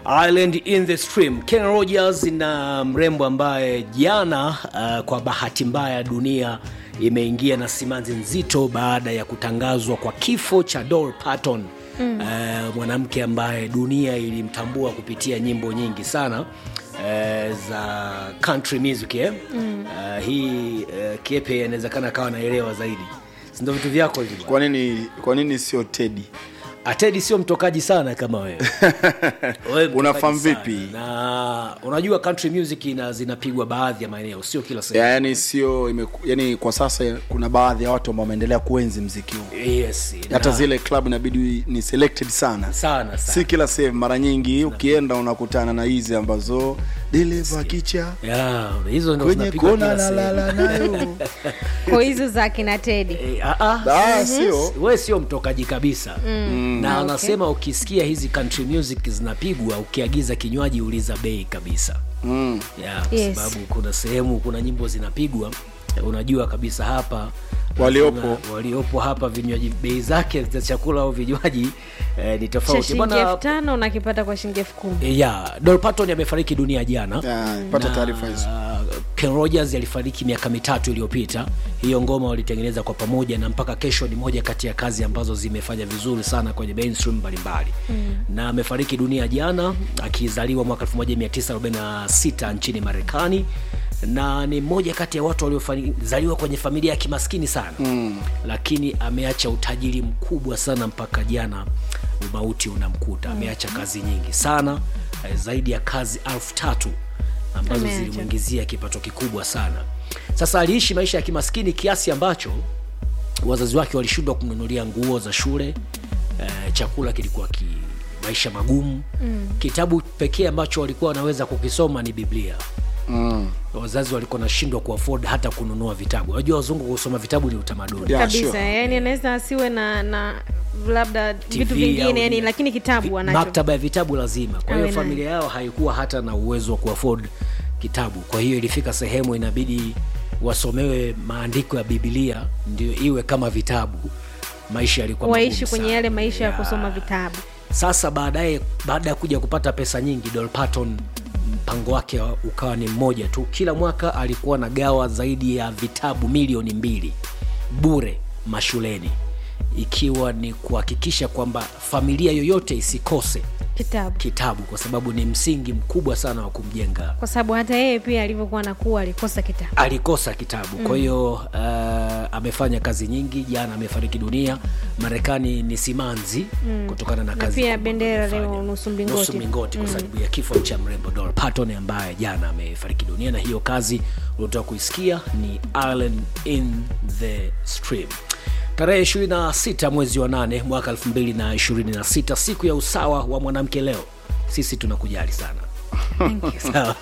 Island in the Stream. Ken Rogers na mrembo ambaye jana uh, kwa bahati mbaya dunia imeingia na simanzi nzito baada ya kutangazwa kwa kifo cha Dolly Parton mm. uh, mwanamke ambaye dunia ilimtambua kupitia nyimbo nyingi sana uh, za country music eh? mm. uh, hii uh, kiepe inawezekana akawa naelewa zaidi sindo vitu vyako hivi kwa nini kwa nini sio tedi atedi sio mtokaji sana kama wewe Wewe mtokaji Unafahamu sana. vipi? na unajua country music ina zinapigwa baadhi ya maeneo sio kila sehemu ya, yani sio imeku- yani kwa sasa kuna baadhi ya watu ambao wameendelea kuenzi mziki huu yes, hata na- zile club inabidi ni selected sana sana sana si kila sehemu mara nyingi ukienda unakutana na hizi ambazo dereva kicha yeah, hizo ndo kwenye zinapigwa kona kila sehemu. nalala nayo kwa hizo za kina tedi Eh, ah, ah, Ah, sio we sio mtokaji kabisa mm. na anasema ukisikia hizi country music zinapigwa ukiagiza kinywaji uliza bei kabisa mm. yeah, kwa Yes. sababu kuna sehemu kuna nyimbo zinapigwa eh, unajua kabisa hapa Waliopo. kuna- waliopo hapa vinywaji bei zake za chakula au vinywaji eh, ni cha tofauti shilingi bana elfu tano unakipata kwa shilingi elfu kumi eh, yeah, Dolly Parton amefariki dunia jana Ya, pata Na, taarifa hizo Ken Rogers alifariki miaka mitatu iliyopita. Hiyo ngoma walitengeneza kwa pamoja, na mpaka kesho ni moja kati ya kazi ambazo zimefanya vizuri sana kwenye mainstream mbalimbali mm. na amefariki dunia jana akizaliwa mwaka 1946 nchini Marekani na ni mmoja kati ya watu waliozaliwa kwenye familia ya kimaskini sana mm. lakini ameacha utajiri mkubwa sana mpaka jana umauti unamkuta. Ameacha kazi nyingi sana eh, zaidi ya kazi elfu tatu ambazo Ameacha. zilimwingizia kipato kikubwa sana. Sasa aliishi maisha ya kimaskini kiasi ambacho wazazi wake walishindwa kumnunulia nguo za shule eh, chakula kilikuwa ki maisha magumu mm. kitabu pekee ambacho walikuwa wanaweza kukisoma ni Biblia mm. wazazi walikuwa nashindwa kuafford hata kununua vitabu unajua wazungu kusoma vitabu ni utamaduni Yeah, kabisa sure. yani anaweza asiwe na na labda TV vitu au vingine yani ni- lakini kitabu anacho maktaba ya vitabu lazima kwa hiyo Awe nayo. familia yao haikuwa hata na uwezo wa kuafford kitabu kwa hiyo ilifika sehemu inabidi wasomewe maandiko ya biblia ndio iwe kama vitabu maisha yalikuwa waishi magumu kwenye sana. yale maisha ya Yeah. kusoma vitabu sasa baadaye baada ya kuja kupata pesa nyingi Dolly Parton mpango wake ukawa ni mmoja tu kila mwaka alikuwa na gawa zaidi ya vitabu milioni mbili bure mashuleni ikiwa ni kuhakikisha kwamba familia yoyote isikose kitabu kitabu kwa sababu ni msingi mkubwa sana wa kumjenga kwa sababu hata yeye pia alivyokuwa nakuwa alikosa kitabu alikosa kitabu kwa hiyo uh, amefanya kazi nyingi jana amefariki dunia marekani ni simanzi mm. kutokana na na kazi pia kubwa bendera aliyofanya. leo nusu nusu mlingoti mlingoti kwa sababu ya kifo cha mrembo Dolly Parton ambaye jana amefariki dunia na hiyo kazi uliotoka kuisikia ni Island in the Stream tarehe 26 mwezi wa 8 mwaka 2026 siku ya usawa wa mwanamke leo sisi tunakujali sana Sawa.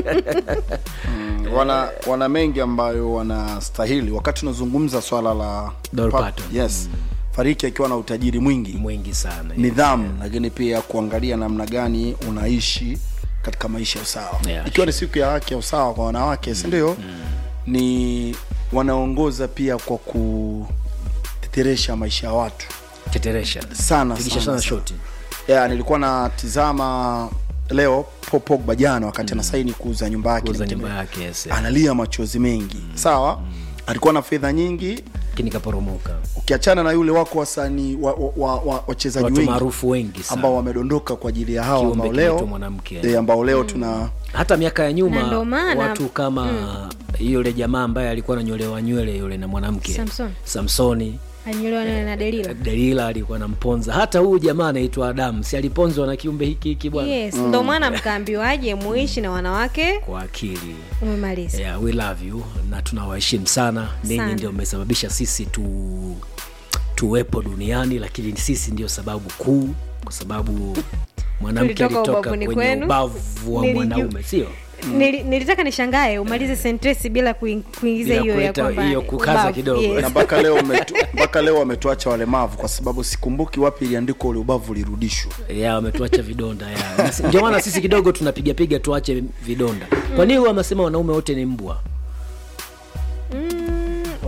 wana wana mengi ambayo wanastahili wakati unazungumza swala la Dolly pa- Parton. yes fariki akiwa na utajiri mwingi mwingi sana nidhamu lakini pia kuangalia namna gani unaishi katika maisha ya usawa Yeah, ikiwa ni siku ya haki ya usawa kwa wanawake si ndio ni wanaongoza pia kwa kuteteresha maisha ya watu teteresha sana Pigisha sana, sana sana. shoti yeah, nilikuwa natizama leo Paul Pogba jana wakati anasaini kuuza nyumba yake kuuza LinkedIn. nyumba yake yes, analia machozi mengi sawa alikuwa na fedha nyingi lakini kaporomoka ukiachana na yule wako wasanii wachezaji wa, wa, wa, wachezaji watu wengi maarufu wengi sana ambao wamedondoka kwa ajili ya hawa Kiumbe ambao kinaitwa leo mwanamke. eh, ambao leo tuna hata miaka ya Na nyuma ndo maana- watu kama yule jamaa ambaye alikuwa ananyolewa nywele yule na mwanamke Samson. samsoni anyolewa na na delila delila alikuwa anamponza hata huyu jamaa anaitwa adamu si aliponzwa na kiumbe hiki hiki bwana yes ndo maana mkaambiwaje muishi na wanawake kwa akili umemaliza yeah, we love you na tunawaheshimu sana ninyi Sana. ndio mmesababisha sisi tu tuwepo duniani lakini sisi ndio sababu kuu kwa sababu mwanamke Tulitoka alitoka ubavuni kwenye kwenu. ubavu wa Niliju- mwanaume sio Nili, nilitaka nishangae umalize sentensi bila kuin- kuingiza Bila hiyo ya kuleta kwamba hiyo kukaza ubavu, kidogo. yes. na mpaka leo umetu, mpaka leo wametuacha walemavu kwa sababu sikumbuki wapi iliandikwa ule ubavu ulirudishwa ya wametuacha vidonda ya Na si- ndio maana sisi kidogo tunapigapiga tuache vidonda kwa nini huwa wamesema wanaume wote ni mbwa Mm,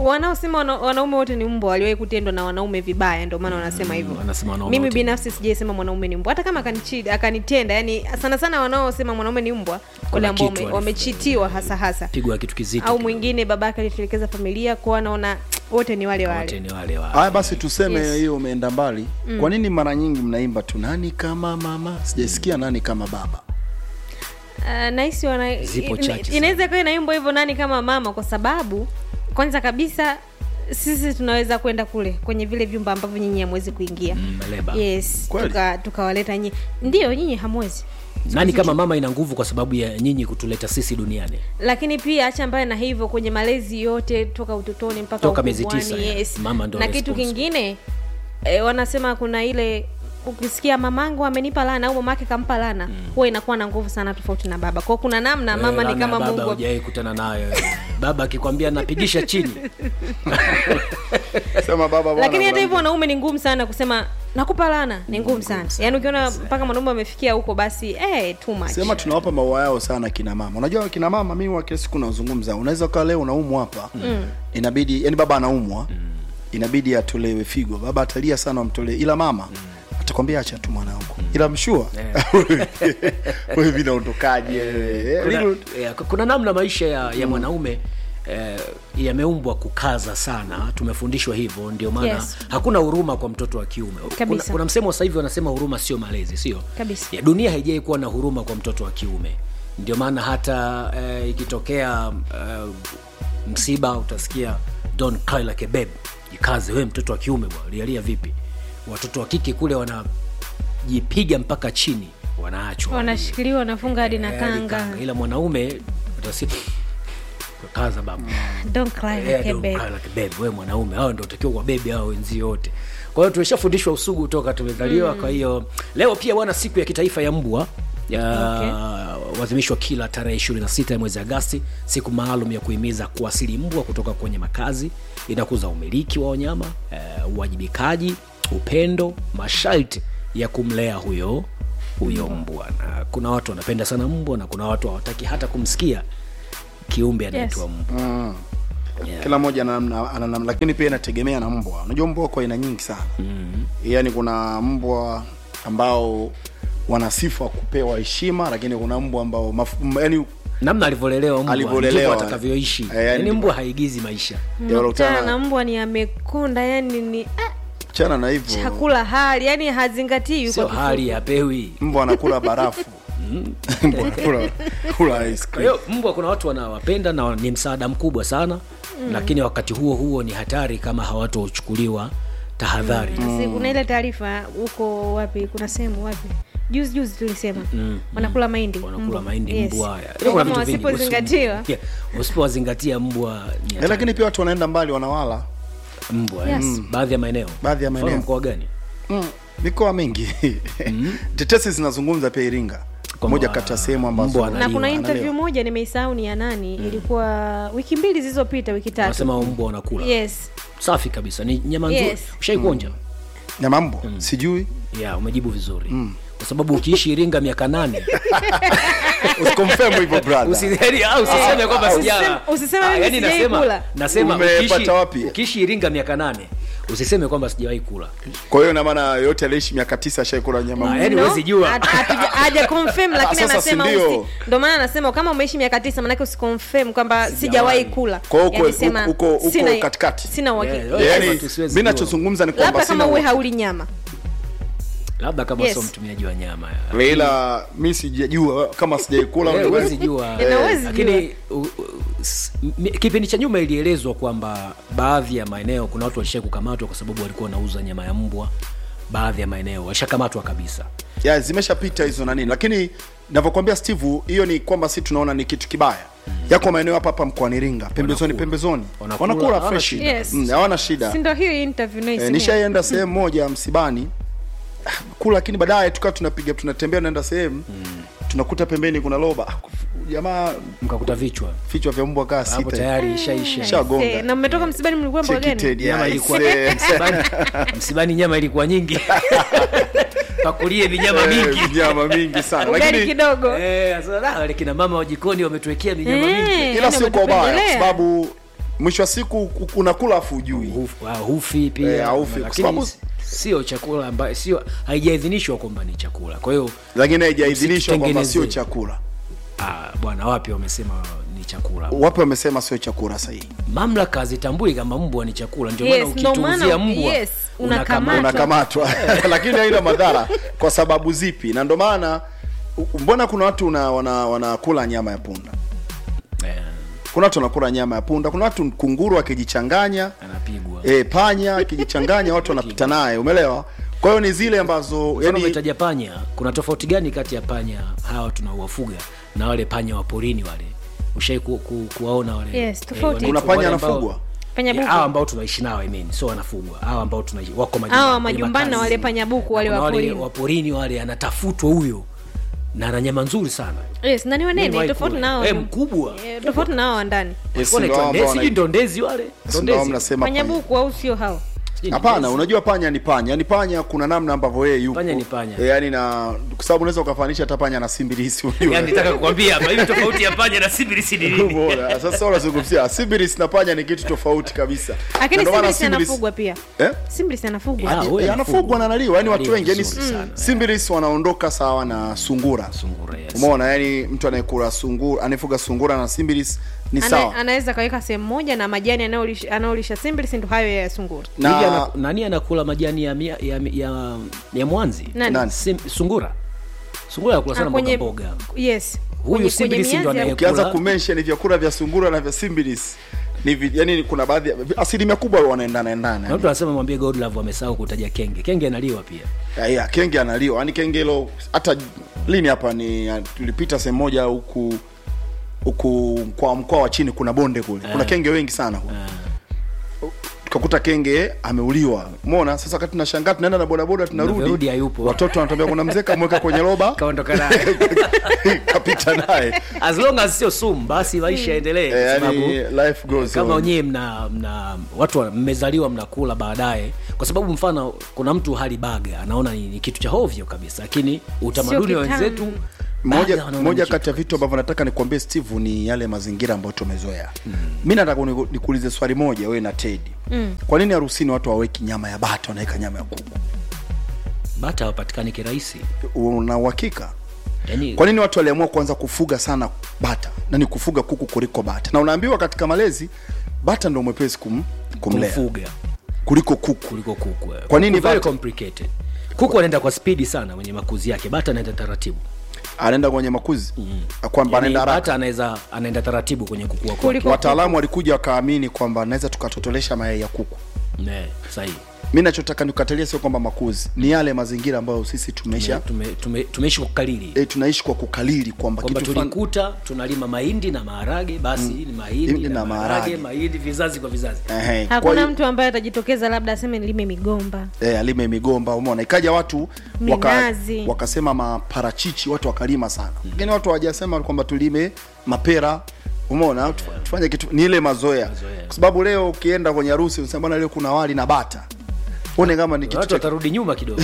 wanaosema wana, wanaume wote ni mbwa waliwahi kutendwa na wanaume vibaya ndio maana wanasema hivyo wanasema wanaume mimi wote ni binafsi sijaisema mwanaume ni mbwa hata kama akanichi- akanitenda yani sana sana wanaosema mwanaume ni mbwa wale Kuna ambao kitu wame- walif- wamechitiwa hasa hasa pigwa kitu kizito au kidogo. mwingine babake alitelekeza familia kwa anaona wote ni wale wote wale ni wale wa haya basi tuseme Yes. hiyo umeenda mbali kwa nini mara nyingi mnaimba tu nani kama mama sijaisikia nani kama baba uh, nahisi wana Zipo ina- chache sana. inaweza ikawa inaimbwa hivyo nani kama mama kwa sababu kwanza kabisa sisi tunaweza kwenda kule kwenye vile vyumba ambavyo nyinyi hamwezi kuingia Mm, maleba. yes Kweli? tuka- tukawaleta nyinyi ndio nyinyi hamwezi nani kama mama ina nguvu kwa sababu ya nyinyi kutuleta sisi duniani lakini pia acha mbaya na hivyo kwenye malezi yote toka utotoni mpaka Toka miezi ukubwani, tisa, yeah. yes. Mama ndo na kitu responsible. kingine e, wanasema kuna ile ukisikia mamangu amenipa lana au mamake kampa lana huwa inakuwa na nguvu sana tofauti na baba kwao kuna namna mama Eh, ni laana kama ya baba mungu hujawai kutana nayo baba akikwambia napigisha chini sema baba bwana, lakini hata bwana. hivyo wanaume ni ngumu sana kusema nakupa lana ni ngumu sana yaani ukiona mpaka mwanaume amefikia huko basi eh, too much. sema tunawapa maua yao sana kina mama unajua kina mama mimi wa kila siku nazungumza unaweza ukawa leo unaumwa hapa mm. inabidi yani baba anaumwa mm. inabidi atolewe figo baba atalia sana amtolee ila mama mm. atakwambia acha tu mwanangu ila mshua wewe vinaondokaje Eh, kuna, little- eh, kuna namna maisha ya, ya mwanaume eh, yameumbwa kukaza sana tumefundishwa hivyo ndio maana Yes. hakuna huruma kwa mtoto wa kiume kuna, Kabisa. kuna msemo sasa hivi wanasema huruma sio malezi sio Kabisa. ya dunia haijai kuwa na huruma kwa mtoto wa kiume ndio maana hata eh, ikitokea eh, msiba utasikia don't cry like a babe jikaze we mtoto wa kiume bwana lialia vipi watoto wa kike kule wanajipiga mpaka chini wanaachwa wanashikiliwa wanafunga hadi na Eh, hadi kanga kanga. ila mwanaume utasi kaza baba don't cry Eh, like a don't babe. cry like a babe. we mwanaume hao ndio utakiwa kwa bebi hao wenzio wote kwa hiyo tumeshafundishwa usugu toka tumezaliwa kwa hiyo leo pia bwana siku ya kitaifa ya mbwa ya huadhimishwa kila tarehe 26 ya mwezi agasti siku maalum ya kuhimiza kuasili mbwa kutoka kwenye makazi inakuza umiliki wa wanyama eh, uwajibikaji upendo masharti ya kumlea huyo huyo mbwa na kuna watu wanapenda sana mbwa na kuna watu hawataki hata kumsikia kiumbe anaitwa Yes. mbwa Mm. kila mmoja ana namna- ana namna lakini pia inategemea na mbwa unajua mbwa kwa aina nyingi sana mm. yaani kuna mbwa ambao wana sifa kupewa heshima lakini kuna mbwa ambao maf, m- yaani namna alivyolelewa mbwa Alivyolelewa. ndivyo atakavyoishi Eh, yani yaani ndivyo. mbwa haigizi maisha ya Unakutana na wanakutana mbwa ni amekonda yani ni ah, chana na hivyo chakula hali yani hazingatii sio kwa hali kifupi. ya pewi mbwa anakula barafu mbwa anakula kula ice kwa cream hiyo mbwa kuna watu wanawapenda na ni msaada mkubwa sana mm. lakini wakati huo huo ni hatari kama hawatochukuliwa tahadhari mm. Sasa kuna ile taarifa huko wapi kuna sehemu wapi juzi juzi tulisema wanakula mahindi wanakula mbwa. mahindi Yes. mbwa Kwa Kuna kama vitu vingi. wasipozingatiwa Yeah, usipowazingatia mbwa ni Eh, hatari. lakini pia watu wanaenda mbali wanawala mbwa Yes. mm. baadhi ya maeneo Baadhi ya Mfano maeneo. mkoa gani mm. mikoa mingi tetesi zinazungumza pia iringa Kwamba moja kati ya sehemu ambazo mbwa na Analiwa, kuna analiwa. interview moja nimeisahau ni ya nani ilikuwa wiki mbili zilizopita wiki tatu wanasema mbwa wanakula yes safi kabisa ni nyama nzuri Yes. ushaikuonja nyama mbwa sijui ya umejibu vizuri kwa sababu ukiishi iringa miaka nane usikonfirm hivyo brother Usi- yaani, ah, usiseme kwamba Usiseme- sijala. usiseme Ah, mimi yaani sijawahi nasema- kula. nasema Umepata ukiishi- wapi? ukiishi iringa miaka nane usiseme kwamba sijawahi kula kwa hiyo ina maana yote aliishi miaka tisa ashaikula nyama Ah, mbwa yaani No, huwezi jua. hat- hatuja- haja confirm lakini sasa si anasema ndio? usi ndo maana anasema kama umeishi miaka tisa manake usiconfirm kwamba sijawahi kula Kwa hiyo uko- Yaani sema, uko- uko sina- katikati. sina uhakika Yeah, Yes. yeah. yaani tu siwezi mi jua. nachozungumza ni kwamba labda kama sina uwe hauli nyama labda kama Yes. sio mtumiaji wa nyama ya. ila mi sijajua kama sijaikula Eh, huwezi jua Eh, na huwezi lakini u- u- s- m- kipindi cha nyuma ilielezwa kwamba baadhi ya maeneo kuna watu walishai kukamatwa kwa sababu walikuwa wanauza nyama ya mbwa baadhi ya maeneo washakamatwa kabisa ya zimeshapita hizo na nini lakini navyokwambia steve hiyo ni kwamba si tunaona ni kitu kibaya yako maeneo hapa hapa mkoani iringa pembezoni Wanakula. pembezoni Wanakula, wanakula hawana fresh shida. Yes. Mm, hawana shida si ndo hiyo interview e, naisemea nishaienda sehemu moja msibani kula lakini baadaye tukawa tunapiga tunatembea naenda sehemu tunakuta pembeni kuna loba Ah, jamaa mkakuta vichwa vichwa vya mbwa kaa hapo sita tayari ishaisha Shagonga. Eh, na mmetoka msibani mlikuwa mboga gani Chekited, nyama yeah, ilikuwa ise. msibani, msibani nyama ilikuwa nyingi pakulie vinyama Eh, mingi nyama mingi sana ugali lakini kidogo Eh, sasa, ah, wale kina mama wa jikoni wametuwekea minyama mingi Eh, ila yani sio kwa ubaya kwa wametupendelea. sababu mwisho wa siku ku- unakula afu ujui Huf- ah, hufi pia Eh, haufi, kwa lakini sababu- s- sio chakula ambayo sio haijaidhinishwa kwamba ni chakula kwa hiyo lakini haijaidhinishwa kwamba Msitengeneze. sio chakula ah, bwana wapi wamesema ni chakula wapi wamesema sio chakula sahihi mamlaka hazitambui kama mbwa ni chakula ndio Yes, maana ndo ukituuzia maana- mbwa yes, unakamatwa. unakamatwa. unakamatwa lakini haina madhara kwa sababu zipi na ndo maana u- mbona kuna watu una- wana- wanakula nyama ya punda Eh, kuna watu wanakula nyama ya punda kuna watu kunguru akijichanganya anapigwa e, panya akijichanganya watu wanapita naye umeelewa kwa hiyo ni zile ambazo Mfano yani, umetaja panya kuna tofauti gani kati ya panya hawa tunaowafuga na wale panya wa porini wale ushai ku, ku, kuwaona wale Yes, eh, tofauti. wanaitwa Kuna panya wale ambao- anafugwa? Panya Yeah, buku. hawa ambao tunaishi nao I mean, sio wanafugwa hawa ambao tunaishi wako majumbani hawa kwenye majumbani na makazi. wale panyabuku wale Na kuna waporini wa porini wale anatafutwa huyo na ana nyama nzuri sana yes na ni wanene Nimewahi tofauti kula. nao Eh, mkubwa Eh, tofauti na hao wa ndani Yes, Walikuwa ndo wanaitwa ambao ndezi, wana- sijui ndo ndezi wale ndo Ndondezi. mnasema panya. panyabuku au sio hao Sijui ni hapana ndezi. unajua panya ni panya yani panya kuna namna ambavyo yeye yupo Panya ni panya. e, yani na kwa sababu unaweza ukafanisha hata panya na simbilisi unajua. Yaani nataka kukwambia hapa hivi tofauti ya panya na sibirisi ni nini Bora. Sasa unazungumzia simbilisi na panya ni kitu tofauti kabisa. lakini Na ndo maana simbilisi simbilisi- anafugwa pia Eh? simbilisi anafugwa Ah, huyo Eh, anafugwa na analiwa yani watu Analiwa wengi yani vizuri sana. simbilis wanaondoka sawa na sungura Sungura, yes. umeona yani mtu anayekula sungura anayefuga sungura na simbilis ni Ana, sawa anaweza kaweka sehemu moja na majani anayolisha anayolisha simbilisi ndo hayo ya sungura Hivi na ana- nani anakula majani ya, mia- ya, ya, ya mwanzi Nani? Nani? Sim, sungura sungura anakula sana Ah, mboga kwenye mboga yes Huyu Kwenye- simbilisi kwenye ndo mianzi anaye- au- ukianza kula- kumention vyakula vya sungura na vya simbilis ni vi, yani kuna baadhi ya- asilimia kubwa wanaendana na endana mtu anasema mwambie godlove amesahau kutaja kenge kenge analiwa pia ya, ya, kenge analiwa yani kenge hilo hata lini hapa ni ya, tulipita sehemu moja huku huku kwa mkoa wa chini kuna bonde kule kuna kenge wengi sana huko tukakuta kenge ameuliwa umeona sasa wakati tunashangaa tunaenda na bodaboda Tunavyorudi tunarudi hayupo. watoto wanatambia kuna mzee kamweka kwenye roba kaondoka naye kapita naye as long as sio sumu basi maisha yaendelee kwa Eh, sababu yani life goes kama on. wenyewe mna mna watu wa- mmezaliwa mnakula baadaye kwa sababu mfano kuna mtu hali baga anaona ni, ni kitu cha hovyo kabisa lakini utamaduni wa kitamu. wenzetu moja baga wanaona moja ni kati ya kitu. vitu ambavyo nataka nikuambie steve ni yale mazingira ambayo tumezoea mi nataka uniku- nikuulize swali moja wewe na tedi mm. kwa nini harusini watu hawaweki nyama ya bata wanaweka nyama ya kuku bata hawapatikani kirahisi una uhakika yani kwa nini watu waliamua kuanza kufuga sana bata na ni kufuga kuku kuliko bata na unaambiwa katika malezi bata ndo mwepesi kum, kumlea kumfuga kuliko kuku kuliko kuku Kwa nini Kuku very bata? complicated kuku anaenda kwa spidi sana kwenye makuzi yake bata anaenda taratibu anaenda kwenye makuzi mm. kwamba yani, anaenda haraka bata anaweza anaenda taratibu kwenye kukua kwake Kuliko- wataalamu walikuja wakaamini kwamba naweza tukatotolesha mayai ya kuku Ne, sahihi mi nachotaka nikukatalia sio kwamba makuzi ni yale mazingira ambayo sisi tumeisha tume, tume, tumeishi kwa kukalili e, tunaishi kwa kukalili kwamba kwamba kitu fulani tulikuta tunalima mahindi na maharage basi ni mahindi Mahindi na na maharage maharage. mahindi vizazi kwa vizazi Ehe, kwa hakuna hiyo- mtu ambaye atajitokeza labda aseme nilime migomba eh, alime migomba umeona ikaja watu waka, Minazi. wakasema maparachichi watu wakalima sana lakini watu hawajasema kwamba tulime mapera umeona Tufa- tufanye kitu ni ile mazoea Mazoea. kwa sababu leo ukienda kwenye harusi unasema bwana leo kuna wali na bata uone kama ni kitu watu cha watarudi nyuma kidogo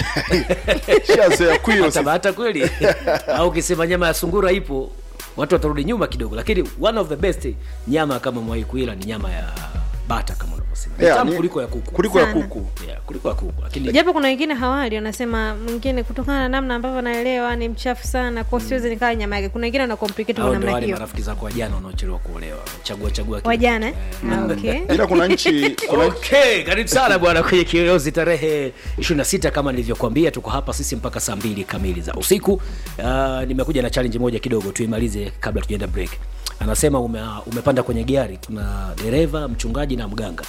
shazoea kwio hata sasa. bahata kweli au ukisema nyama ya sungura ipo watu watarudi nyuma kidogo lakini one of the best nyama kama mwai kuila ni nyama ya bata kama unavyosema Ni Yeah, tamu ni- kuliko ya kuku kuliko ya Sana. kuku yeah, kuliko ya kuku lakini japo kuna wengine hawali wanasema mwingine kutokana na namna ambavyo naelewa ni mchafu sana kwa siwezi nikaa nyama yake kuna wengine wana complicate kwa hao ndio namna wale hiyo marafiki zako wajana wanaochelewa kuolewa chagua chagua kitu. wajana eh? Ah, okay ila kuna nchi kuna okay karibu sana bwana kwenye kiyoyozi tarehe 26 kama nilivyokuambia tuko hapa sisi mpaka saa mbili kamili za usiku uh, nimekuja na challenge moja kidogo tuimalize kabla tujaenda break anasema ume, umepanda kwenye gari kuna dereva mchungaji na mganga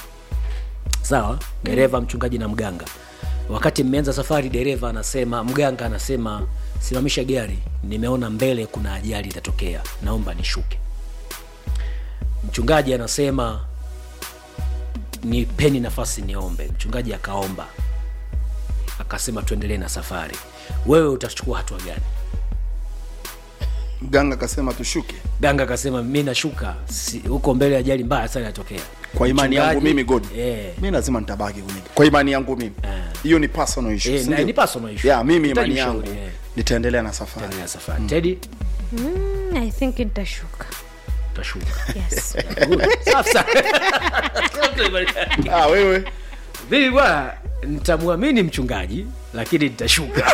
sawa dereva mchungaji na mganga wakati mmeanza safari dereva anasema mganga anasema simamisha gari nimeona mbele kuna ajali itatokea naomba nishuke mchungaji anasema nipeni nafasi niombe mchungaji akaomba akasema tuendelee na safari wewe utachukua hatua gani mganga akasema tushuke ganga akasema mi nashuka si- huko mbele ajali mbaya sana inatokea kwa imani yangu Mchungaji- mimi god eh, mi lazima nitabaki kwenye kwa imani yangu mimi Eh. hiyo ni personal issue Eh, si na- ndio? ni personal issue. yeah, mimi Hitaji imani ushauri, yangu eh. nitaendelea na safari endelea safari tedi mm, i think nitashuka tashuka yes. Safi sana. ah, wewe mimi bwana nitamwamini mchungaji lakini nitashuka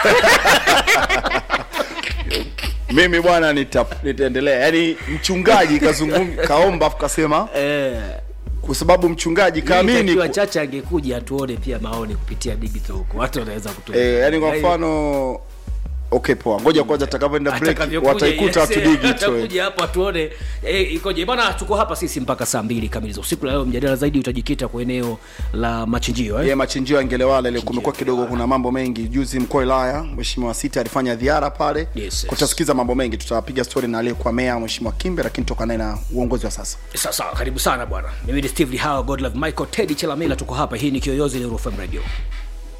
mimi bwana nita, nitaendelea yaani mchungaji kazungum kaomba afu kasema eh, kwa sababu mchungaji kaamini Itakiwa ku- chacha angekuja tuone pia maoni kupitia digital huko watu wanaweza kutumia eh, yani kwa Yaani, mfano okay poa ngoja kwanza atakavyoenda break atakavyokuja, wataikuta yes, watu eh, digital atakuja hapo atuone eh, ikoje bwana tuko hapa sisi mpaka saa mbili kamili za usiku la leo mjadala zaidi utajikita kwa eneo la machinjio eh? ye machinjio ya Ngelewala ile kumekuwa kidogo kuna mambo mengi juzi mkoa wa Ilaya mheshimiwa Sita alifanya ziara pale Yes, yes. kutasikiza mambo mengi tutapiga story na aliyekuwa meya mheshimiwa Kimbe lakini toka naye na uongozi wa sasa sawa sawa karibu sana bwana mimi ni steve lihawa godlove michael teddy chelamela tuko hapa hii ni kiyoyozi leo FM radio